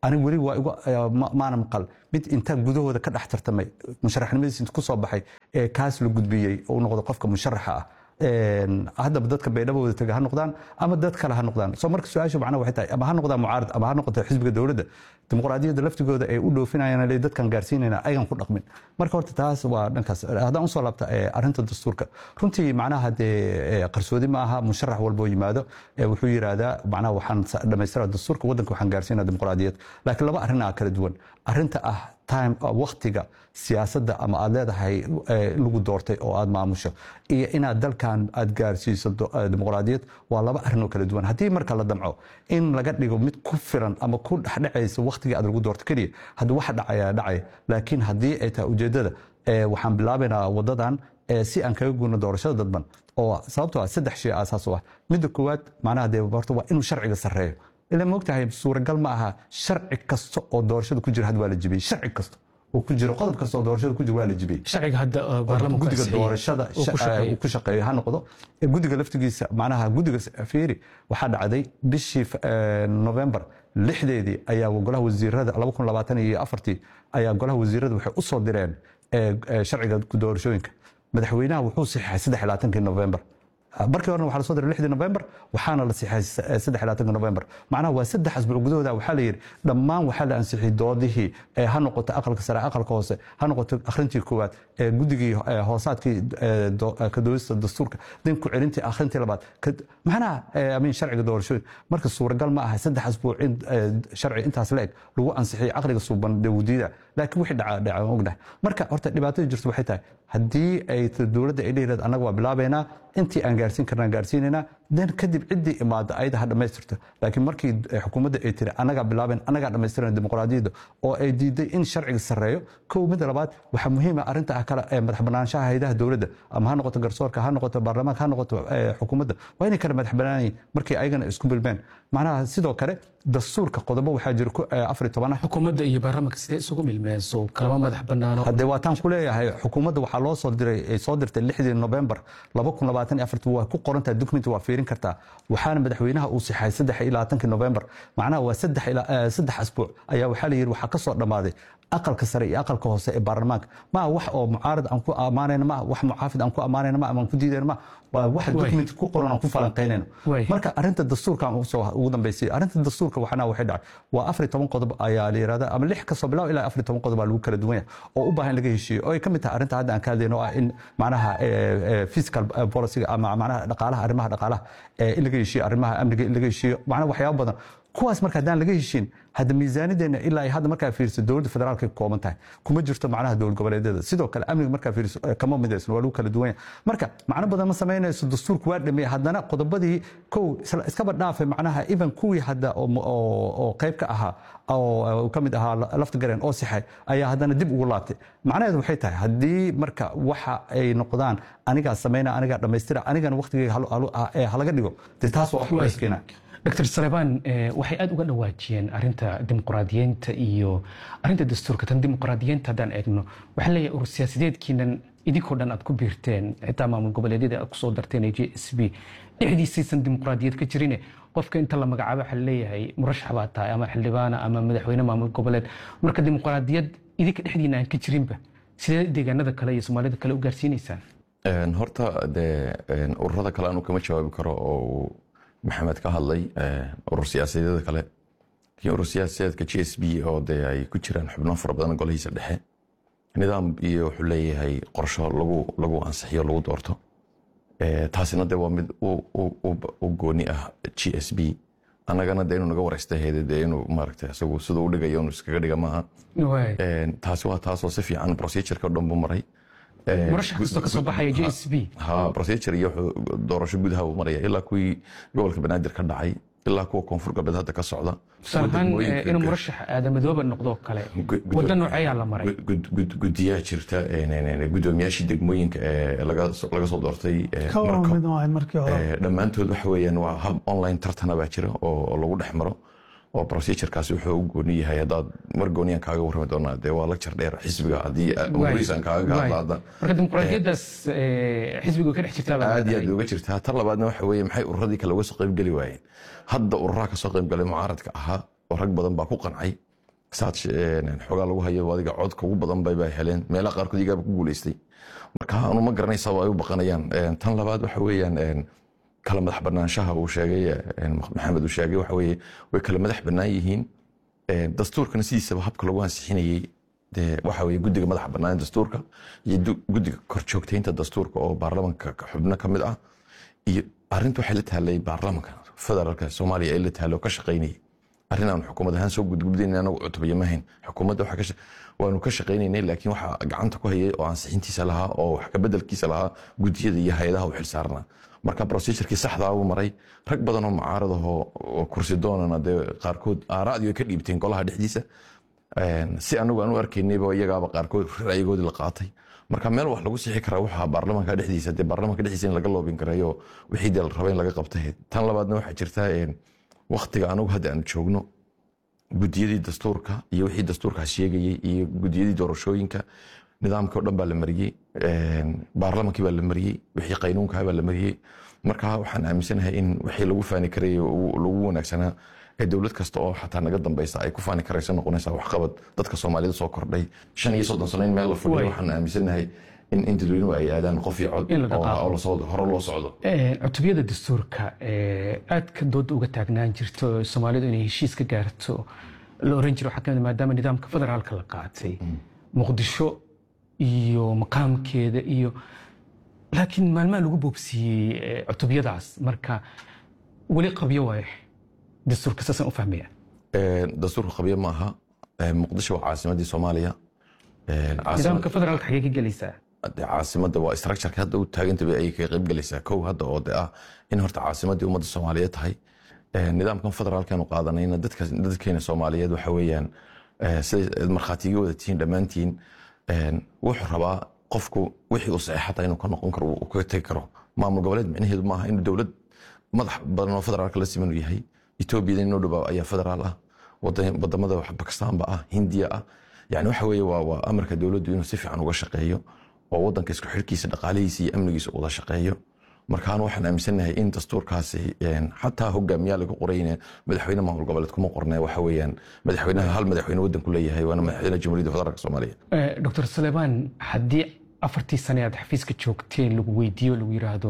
aniga weli waa igu maana maqal mid intaa gudahooda ka dhex tartamay musharaxnimadiis inta ku soo baxay ee kaas la gudbiyey oo noqdo qofka musharaxa ah haddaba dadka baydhabooda taga ha noqdaan ama dad kale ha noqdaan soo marka su-aashu macnaha waxay tahay ama ha noqdaan mucaarad ama ha noqoto xisbiga dowladda dimuqraadiyadda laftigooda ay u dhoofinayaan le dadkan gaarsiinayna ayagan ku dhaqmin marka horta taas waa dhankaas haddaan usoo laabta arrinta dastuurka runtii macnaha dee qarsoodi ma aha musharax walboo yimaado wuxuu yidhaahdaa macnaha waxaan dhammaystira dastuurka waddanka waxaan gaarsiinaa dimuqraadiyad laakiin laba arrin aa kala duwan arrinta ah time waktiga siyaasadda ama aad leedahay lagu doortay oo aad maamusho iyo inaad dalkan aad gaarsiiso dimuqraadiyad waa laba arrin oo kala duwan haddii marka la damco in laga dhigo mid ku filan ama ku dhexdhecaysa waktigii aad lagu doorto keliya haddii waxa dhacaya dhacaya laakiin haddii ay tahay ujeeddada waxaan bilaabaynaa waddadan si aan kaga guurno doorashada dadban oo sababtoo ah saddex shay aasaas u ah midda koowaad macnaha dee horta waa inuu sharciga sarreeyo ila moogtahay suuragal ma aha sharci kasta oo doorashada ku jira had waa la jibiyey sharci kasta oo ku jiro qodob kasta oo doorashada ku jira waa la jibiyey sharciga hadda baarlamaanku gudiga doorashada uu ku shaqeeyo ha noqdo gudiga laftigiisa macnaha gudiga fiiri waxaa dhacday bishii november lixdeedii ayaa golaha wasiirada laba kun labaatan iyo afartii ayaa golaha wasiirada waxay u soo direen sharciga doorashooyinka madaxweynaha wuxuu saxiixay saddex iyo labaatankii november markii horena waxaa lasoo diray lixdii november waxaana la siixay saddex iyo labaatanka november macnaha waa saddex asbuuc gudahooda waxaa la yidhi dhammaan waxaa la ansixiyey doodihii ha noqoto aqalka sare aqalka hoose ha noqoto akhrintii koowaad guddigii hoosaadkii ka doodista dastuurka din ku celintii akhrintii labaad macnaha amin sharciga doorashooyin marka suuragal ma aha saddex asbuuc in sharci intaas la eg lagu ansixiyey caqliga suuban dawdiida laakiin wixii dhaca dhaca ognahay marka horta dhibaatada jirta waxay tahay haddii ay dowladda ay leeyihayd annaga waa bilaabaynaa intii aan gaarsiin karnaan gaarsiinaynaa den kadib ciddii imaada ayada ha dhammaystirto laakiin markii xukuumadda ay tiri annagaa bilaabayn annagaa dhammaystirana dimuqraadiyadda oo ay diiday in sharciga sarreeyo kow midda labaad waxaa muhiima arrinta ah kale ee madax banaanshaha haydaha dowladda ama ha noqoto garsoorka ha noqoto baarlamaanka ha noqoto xukuumadda waa inay kala madax banaanayiin markii ayagana isku bilmeen macnaha sidoo kale dastuurka qodobo waxaa jira afar tobana xukuumadda iyo baarlamaanka sidee isugu milmeenso kalama madax banaano haddee waataan ku leeyahay xukuumadda waxaa loo soo diray ay soo dirtay lixdii november laba kun labaatan iyo afartii waa ku qorantahay document waa fiirin kartaa waxaana madaxweynaha uu sixay saddex iyo labaatankii november macnaha waa saddex saddex asbuuc ayaa waxaa la yidhi waxaa ka soo dhammaaday aqalka sare iyo aqalka hoose ee baarlamaanka maa wax oo mucaarad aan ku ammaanayna ma wax muxaafid aan ku ammaanayna ma amaan ku diidayna ma waa wax document ku qoran aan ku falanqaynayno marka arrinta dastuurka aan ugu dambaysay arrinta dastuurka waxana waxay dhacay waa afar toban qodob ayaa la yirahdaa ama lix kasoo bilaab ilaa afar toban qodob baa lagu kala duwan yahay oo u baahan in laga heshiiyo oo ay ka mid tahay arrinta hadda aan ka hadlayno oo ah in macnaha fiscal policyga ama macnaha dhaqaalaha arrimaha dhaqaalaha in laga heshiiyo arrimaha amniga in laga heshiiyo macnaha waxyaabo badan kuwaas marka haddaan laga heshiin hadda miisaanideena ilaa ay hadda markaa fiiriso dowladda federaalka ka kooban tahay kuma jirto macnaha dowlad goboleedyada sidoo kale amniga markaa fiiriso kama midaysan waa lagu kala duwan yahay marka macno badan ma samaynayso dastuurku waa dhameeyey haddana qodobadii kow iskaba dhaafay macnaha even kuwii hadda oo qayb ka ahaa oo ka mid ahaa lafta gareen oo sixay ayaa haddana dib ugu laabtay macnaheedu waxay tahay haddii marka waxa ay noqdaan anigaa samayna anigaa dhammaystira anigana waqtigeyga halaga dhigo dee taas waa wax u eskeena dr salebaan waxay aada uga dhawaajiyeen arinta dimuqraadiyeynta iyo arinta dastuurka tan dimuqraadiyeynta haddaan eegno waxaa leeyahay urur siyaasadeedkiinan idinkoo dhan aad ku biirteen xitaa maamul goboleedyada aad kusoo darteen ee j s b dhexdiisaysan dimuqraadiyad ka jirine qofka inta la magacaabo waxaa leeyahay murashax baa tahay ama xildhibaana ama madaxweyne maamul goboleed marka dimuqraadiyad idinka dhexdiina aan ka jirinba sidee deegaanada kale iyo soomaalida kale u gaarsiinaysaan horta dee ururada kale anu kama jawaabi karo oo maxamed ka hadlay urur siyaasadeeda kale iyo urur siyaasadeedka j s b oo dee ay ku jiraan xubno fara badan golahiisa dhexe nidaam iyo wuxuu leeyahay qorsho lagu lagu ansixiyo lagu doorto taasina de waa mid u gooni ah g s b annagana de inuu naga wareysta heede de inuu maaragta isagu siduu u dhigayo inuu iskaga dhiga maaha taasi waa taasoo si fiican procedureka dhan buu maray murashax kastoo kasoo baxaya j s b ha procedure iyo doorasho gudaha uu maraya ilaa kuwii gobolka banaadir ka dhacay ilaa kuwa koonfur galbeed hadda ka socda tusaale ahaan inuu murashax aadamadooba noqdoo kale wadda nooceeyaa la maray gudiyaa jirta gudoomiyaashii degmooyinka ee laga soo doortay dhammaantood waxa weeyaan waa hab online tartana baa jira oo lagu dhex maro oo procedurekaasi wuxuu u gooni yahay haddaad mar gooniyaan kaaga warrami doonaa dee waa lagjar dheer xisbiga haddii umuriisaan kaaga gaadlaada marka dimuqraadiyaddaas xisbiga ka dhex jirtaa aad iyo aad uga jirtaa tan labaadna waxa weeye maxay ururadii kale uga soo qaybgeli waayeen hadda ururaha ka soo qaybgalay mucaaradka ahaa oo rag badan baa ku qancay saad xoogaa lagu hayo adiga codka ugu badan bay heleen meelaha qaarkood igaaba ku guuleystay marka anu ma garanaysa ay u baqanayaan tan labaad waxa weeyaan kala madax banaanshaha uu sheegay maxamed uu sheegay waxa weeye way kala madax bannaan yihiin dastuurkana sidiisaba habka lagu ansixinayey dee waxa weye guddiga madaxa bannaan dastuurka iyo guddiga korjoogtaynta dastuurka oo baarlamanka xubno ka mid ah iyo arrinta waxay la taallay baarlamanka federaalka soomaaliya ee la taallay oo ka shaqaynayay arrin aan xukuumad ahaan soo gudgudbinayn anagu cutubaya mahayn xukuumadda waanu ka shaqaynaynay laakiin waxaa gacanta ku hayay oo ansixintiisa lahaa oo wax kabedelkiisa lahaa guddiyada iyo hay-adaha u xilsaarnaa marka procedurkii saxdaa uu maray rag badan oo mucaaradahoo oo kursi doonana dee qaarkood aaraadii way ka dhiibteen golaha dhexdiisa si anagu aan u arkaynayba iyagaaba qaarkood ra'yigoodii la qaatay marka meel wax lagu sixi karaa waxaa baarlamanka dhexdiisa dee baarlamanka dhexdiisa in laga loobin karayo wixii dee la raba in laga qabtay tan labaadna waxaa jirta waktiga anagu hadda aan joogno gudiyadii dastuurka iyo wixii dastuurkaas sheegayey iyo gudiyadii doorashooyinka nidaamkii o dhan baa la mariyey baarlamankii baa la mariyey wixii qaynuunkaha baa la mariyey marka waxaan aaminsanahay in wixii lagu faani karay lagu wanaagsanaa ee dowlad kasta oo xataa naga dambeysa ay ku faani karayso noqonaysa waxqabad dadka soomaalida soo kordhay shan iyo soddon sano in meel la fadhiyo waxaan aaminsanahay in in dadweynuhu ay aadaan qof iyo cod oo hore loo socdo cutubiyada dastuurka aad ka dooda uga taagnaan jirto soomaalidu inay heshiis ka gaarto la oran jiro waxaa kamid maadaama nidaamka federaalka la qaatay muqdisho iyo maqaamkeeda iyo laakiin maalmaha lagu boobsiiyey cutubiyadaas marka weli qabyo waaye dastuurka saasaan u fahmaya dastuurka qabyo ma aha muqdisho waa caasimadii soomaaliya nidaamka federaalka xagee ka gelaysaa caasimada waa structureka hadda u taagantaba ay ka qayb galaysaa kow hadda oo de ah in horta caasimadii ummadda soomaaliyeed tahay nidaamkan federaalkanu qaadanayna dadkeena soomaaliyeed waxa weeyaan siday markhaatiga wada tihiin dhammaantiin wuxuu rabaa qofku wixii uu saxeexata inuu ka noqon karo uu kaga tegi karo maamul goboleed micnaheedu maaha inuu dowlad madax badan oo federaalka la siman uu yahay etoobiyada inoo dhowaa ayaa federaal ah wadamada bakistaanba ah hindiya ah yani waxa weeye waa amarka dowladdu inuu si fiican uga shaqeeyo oo wadanka isku xirkiisa dhaqaalihiisa iyo amnigiisa wada shaqeeyo markaan waxaan aaminsanahay in dastuurkaasi xataa hogaamiyaa lagu qorayne madaxweyne maamul goboleed kuma qorne waxa weeyaan madaxweynaha hal madaxweyne wadanku leeyahay waana madaxweyne jamhuuriyadda federaalka soomaaliya doctor suleymaan haddii afartii sane aad xafiiska joogteen lagu weydiiyo lagu yiraahdo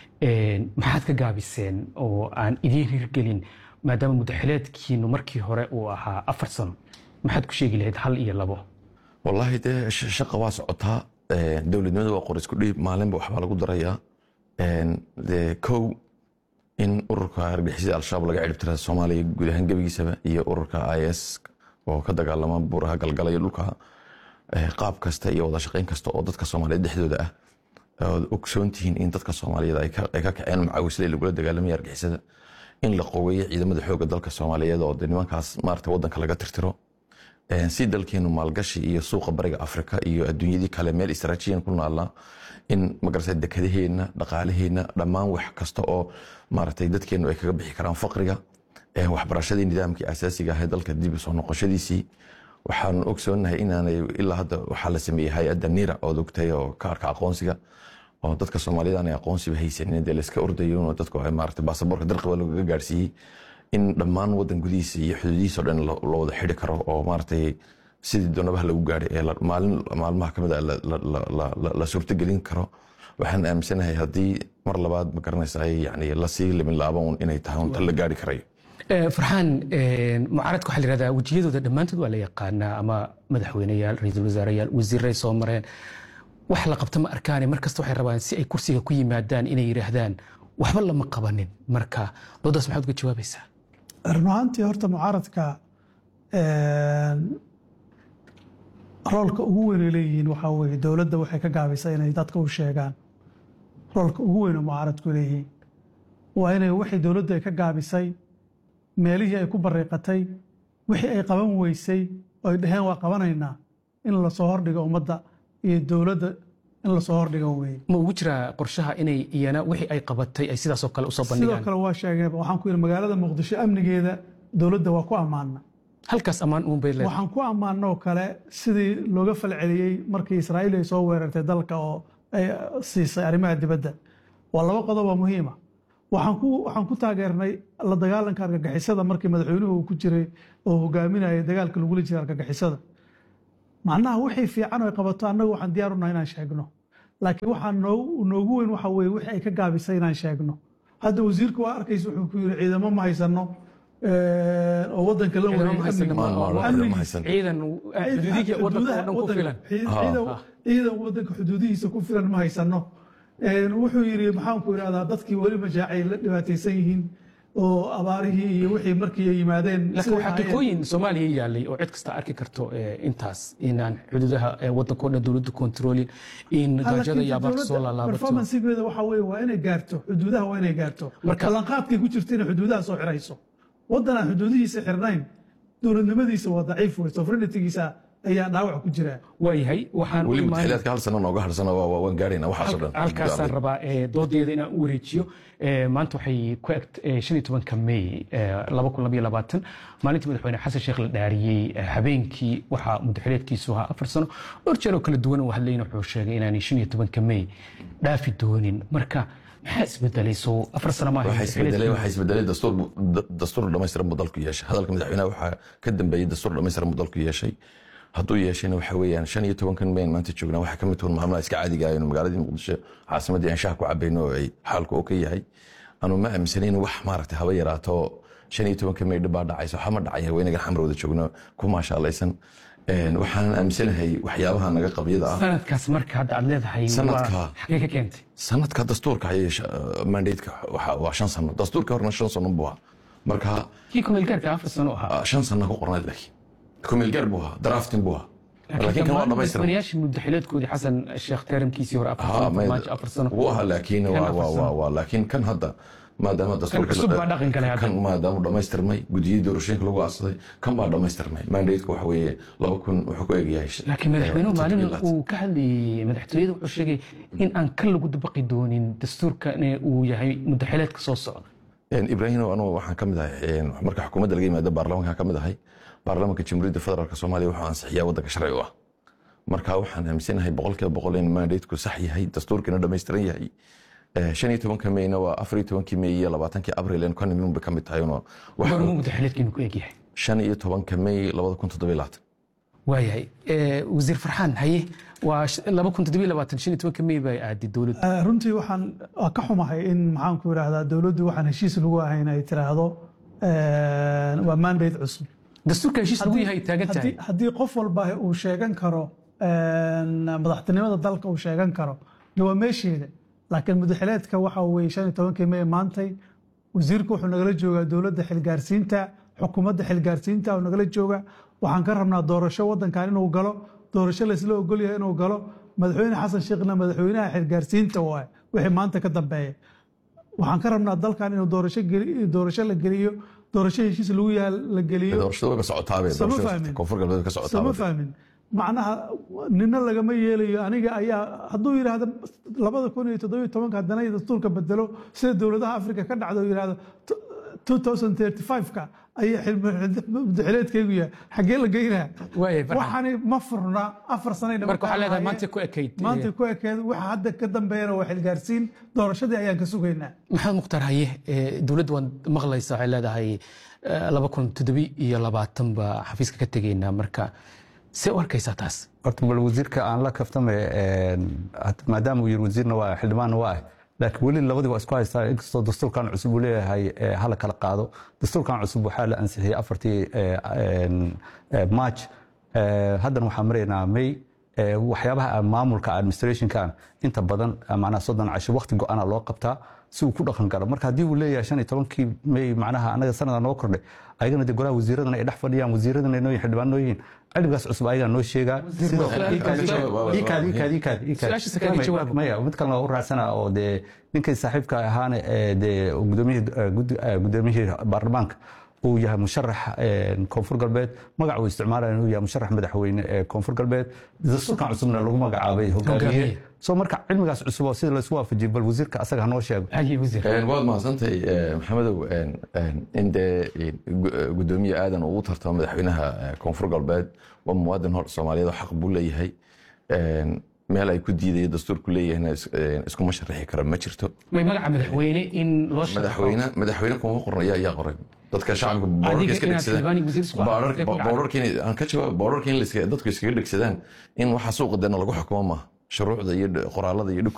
maxaad ka gaabiseen oo aan idiin hirgelin maadaama mudaxileedkiinu markii hore uu ahaa afar sano maxaad ku sheegi lahayd hal iyo labo wallaahi dee shaqa waa socotaa dowladnimada waa qor isku dhiib maalinba waxbaa lagu darayaa de kow in ururka argixisada al-shabaab laga ciribtira soomaaliya guud ahaan gebigiisaba iyo ururka is oo ka dagaalama buuraha galgala iyo dhulka qaab kasta iyo wada shaqayn kasta oo dadka soomaaliyeed dhexdooda ah ood ogsoon tihiin in dadka soomaaliyeed ay ka kaceen macaawisada lagula dagaalamaya argixisada in la qoweeyo ciidamada xooga dalka soomaaliyeed oo de nimankaas maarata wadanka laga tirtiro si dalkeenu maalgashi iyo suuqa bariga afrika iyo adduunyadii kale meel istraajiyan ku naallaa in magarata dekadaheena dhaqaalaheena dhammaan wax kasta oo maaragtay dadkeenu ay kaga bixi karaan faqriga waxbarashadii nidaamkii asaasiga ahayd dalka dib soo noqoshadiisii waxaanu ogsoonahay inaanay ilaa hadda waxaa la sameeyey hay-adda nira ood ogtay oo kaarka aqoonsiga oo dadka soomaaliyed aanay aqoonsiba haysanin dee layska ordayo dadku ay maarata baasaboorka dalqiba lagaga gaarsiiyey in dhammaan wadan gudihiisa iyo xuduudihiisa o dhan la wada xidi karo oo maaragtay sidii doonabaha lagu gaadhay ee maalin maalmaha kamid a la suurtogelin karo waxaan aaminsanahay haddii mar labaad ma garanaysa yani lasii limin laaban inay tahay unta la gaari karayo farxaan mucaaradka waxaa la yihahdaa wejiyadooda dhammaantood waa la yaqaanaa ama madaxweyneyaal ra-iisul wasaareyaal wasiiray soo mareen wax la qabta ma arkaane mar kasta waxay rabaan si ay kursiga ku yimaadaan inay yidhaahdaan waxba lama qabanin marka doodaas maxaad uga jawaabaysaa run ahaantii horta mucaaradka roolka ugu weyn ay leeyihiin waxaa weeye dowladda waxay ka gaabisay inay dadka u sheegaan roolka ugu weyn oo mucaaradku leeyihiin waa inay wixii dowladdu ay ka gaabisay meelihii ay ku bariiqatay wixii ay qaban weysay oo ay dhaheen waa qabanaynaa in lasoo hordhigo ummadda iyo dowladda in lasoo hordhigo weeye ma ugu jiraa qorshaha inay iyana wixii ay qabatay ay sidaasoo kale usoo sidoo bandhigaan kale waa sheegeen waxaan ku yidhi magaalada muqdisho amnigeeda dowladda waa ku ammaana halkaas ammaan uun bay leedahay waxaan ku ammaanoo kale sidii looga falceliyey markii israa'iil ay soo weerartay dalka oo ay siisay arrimaha dibadda waa laba qodob oo muhiima waxaan ku waxaan ku taageernay la dagaalanka argagixisada markii madaxweynuhu uu ku jiray oo hogaaminayay dagaalka lagula jiray argagixisada macnaha wixii fiican ay qabato annagu waxaan diyaar unahay inaan sheegno laakiin waxaa noo- noogu weyn waxa weeye wixii ay ka gaabisay inaan sheegno hadda wasiirku waa arkaysa wuxuu ku yiri ciidamo ma haysano eh, oo wadanka la ciidamo ma haysano, wareegay ma- ma- amnigiisa. ma haysan. ciidan xuduudihii wadanka oo dhan ku filan ciidan ciidan wadanka xuduudihiisa ku filan ma haysano Een, wuxuu yidhi maxaan ku idhahdaa dadkii weli majaacay la dhibaataysan yihiin oo abaarihii iyo wixii markii ay yimaadeen laakiin siday waxaa ahaayeen. xaqiiqooyin soomaaliya yaalay oo cid kasta arki karto eh, intaas inaan xuduudaha eh, wadanka oo dhan dowladdu kontroolin in gaajada iyo abaarta soo laalaabato performancegeeda waxa weeye waa inay gaarto xuduudaha waa inay gaarto Marka- ballanqaadkay ku jirta inay xuduudaha soo xirayso waddan aan xuduudihiisa xirnayn dowladnimadiisa waa daciif wey sovereignitigiisa ayaa dhaawac ku jira waayahay waxaan u weli imaanay mutaxilaadka hal sano nooga harsana waan gaarayna waxaasoo dhan halkaasaan rabaa eh, doodeeda inaan u wareejiyo Eh, maanta waxay ku egt eh, shan iyo tobanka may eh, laba kun labaiyo labaatan maalintii madaxweyne xasan sheekh la dhaariyey eh, habeenkii waxaa mudaxileedkiisu ahaa afar sano dhowr jeer oo kala duwan oo hadlayna wuxuu sheegay inaanay shan iyo tobanka may dhaafi doonin marka maxaa isbedelay soo afar sano maaha waxaa isbedelay mudaxileedkii? waxaa isbedelay dastuur bu- da- dastuur dhammaystiran buu dalku yeeshay hadalka madaxweynaha waxaa ka dambeeyey dastuur dhammaystiran buu dalku yeeshay hadduu yeeshayna waxa weeyaan shan iyo tobankan mayn maanta joognaa waxaa ka mid tuhun maalmaha iska caadiga ah inuu magaaladii muqdisho caasimaddii aan shaah ku cabayno oo ay xaalku oo ka yahay anu ma aaminsanayn wax maaragtay haba yaraato shan iyo tobanka may dhib baa dhacayso waxa ma dhacaya waynagan xamar wada joogno ku maashaalaysan Een, waxaan aaminsanahay waxyaabaha naga qabyada ah sanadkaas marka hadda aad leedahay waa- Sanadka. xagee ka keentay sanadka dastuurka ayay mandatka waa shan sano dastuurka horena shan sano buu ahaa marka kii kumeelgaarka afar sano ahaa ah, shan sano ku qornayd laakiin kumeelgaar buu ahaa drafting buu ahaa laakiin kan waa dhamaystiran madaxweynayaashii mudaxileedkoodii xasan sheekh teeramkiisii hore afar Ha, sano may- farmaajo afar sano wuu ahaa laakiin Kan waa- afar waa- sano. waa- waa- laakiin kan hadda maadaama dastuurka cusub baa dhaqan galay hadda. kan maadaama dhamaystirmay gudiyadii doorashooyinka lagu aasaday kan baa dhamaystirmay mandateku waxa weeye laba kun wuxuu ku egyahay laakiin madaxweynuhu eh, maalin toddobiyo uu ka hadlayey madaxtooyada wuxuu sheegay in aan ka lagu dabaqi doonin dastuurkan uu yahay mudaxileedka soo socda Een, ibraahim anugu waxaan ka mid ahay een, marka xukuumadda laga yimaado baarlamaanka ka mid ahay baarlamaanka jamhuuriyadda federaalk soomaaliya wuxuu ansixiyaa waddanka sharci u ah marka waxaan aaminsanahay boqolkiiba boqol in mandateku sax yahay dastuurkiina dhammaystiran yahay Eh, shan iyo tobanka mayna waa afar iyo tobankii may iyo labaatankii abril in kan iminba ka mid tahay uno wax- goormuu mudaxileedkiinu ku egyahay shan iyo tobanka may labada kun toddobiyo labaatan waayahay Eh, wasiir farxaan haye waa sh- laba kun toddobiyo labaatan shan iyo tobanka may bay aaday dowladdu Eh, runtii waxaan waa ka xumahay in maxaan ku idhaahdaa dowladdu waxaan heshiis lagu ahayn ay tiraahdo eh, waa mandate cusub dastuurka heshiis lagu yahay taagan tahay haddii haddii qof walba uu sheegan karo een, madaxtinimada dalka uu sheegan karo de waa meesheeda laakiin mudaxileedka waxa weye shan iyo tobankii may maantay wasiirku wuxuu nagala joogaa dowladda xilgaarsiinta xukuumadda xilgaarsiinta uu nagala jooga waxaan ka rabnaa doorasho wadankan inuu galo doorasho laysla ogolyahay inuu galo madaxweyne xasan sheekhna madaxweynaha xilgaarsiinta waay wixii maanta ka dambeeya waxaan ka rabnaa dalkan inuu doorasho geli- doorasho la geliyo doorasho heshiis lagu yaha la geliyo doorashada wayba socotaabe Sama doorashada fahmin. koonfur galbeed ka sama socotaaba fahmin macnaha nina lagama yeelayo aniga ayaa hadduu yidhaahdo labada kun iyo toddobiyo tobanka haddana ay dastuurka bedelo sida dowladaha afrika ka dhacdo uu yidhaahdo 2035ka ayaa xilmudaxileedkaygu yahay xaggee la geynaa Waayahay, Farxan. waxaani ma furna afar sanay marka waxaa leedahay maanta ku ekayd maanta ku ekeed waxa hadda ka dambeeyana waa xilgaarsiin doorashadii ayaan ka sugaynaa maxamed mukhtaar haye eh, dowladdu waan maqlaysa waxay leedahay eh, laba kun toddobi iyo labaatan baa xafiiska ka tegaynaa marka see u arkaysaa taas horta bal wasiirka aan la kaftame maadaama uu yiri wasiirna waa xildhibaanna waa ah laakiin weli labadii waa isku haystaa inkastoo dastuurkan cusub uu leeyahay eh, hala kala qaado dastuurkan cusub waxaa la ansixiyey afartii eh, en, eh, march Eh, haddana waxaan maraynaa may eh, waxyaabaha maamulka administrationkan inta badan eh, macnaha soddon casho waqti go-ana loo qabtaa si uu ku dhaqan galo marka haddii uu leeyahay shan iyo tobankii may macnaha anaga sanada noo kordhay ayagana de golaha wasiiradana ay dhex fadhiyaan wasiiradana ay noo yihiin xildhibaan noo yihiin cilmigaas cusub ayagaa noo sheegaa sidoo kale iikaad iikaad iikaad iikaad iikaad Su-aashiisa kale jawaab. maya mid kalena waa u raacsana oo dee ninkay saaxiibka ahaana ee dee gudoomiyihii eh, gud- eh, gudoomiyihii baarlamaanka uu yahay musharax eh, koonfur galbeed magac uu isticmaalaya inuu yahay musharax madaxweyne ee koonfur galbeed dastuurkan cusubna lagu magacaabay hogaamiye Hogaamiye. so marka cilmigaas cusub oo sida laysku waafajiyay bal wasiirka asaga hanoo sheego haye wasiir Een, waad mahadsantahay eh, maxamedow een, een, in dee een, gu- eh, gudoomiye aadan uu u tartamo madaxweynaha eh, koonfur galbeed waa muwaadin hor soomaaliyeed oo xaq buu leeyahay Een, meel ay ku diidayo dastuurku leeyahayna is- een, iskuma sharaxi kara ma jirto may magaca madaxweyne in loo shaqo madaxweyne madaxweyne kuma qoran ayaa ayaa qoray dadka shacabka boorarka iska inaad xildhibaan iyo wasiir isku dhegsadaan aragtay ku dhacday. boorarka in- aan ka jawaab boorarka in la iska- dadku iskaga dhegsadaan in waxa suuqa deena lagu xukumo maaha shuruucda iyo qoraalada iyo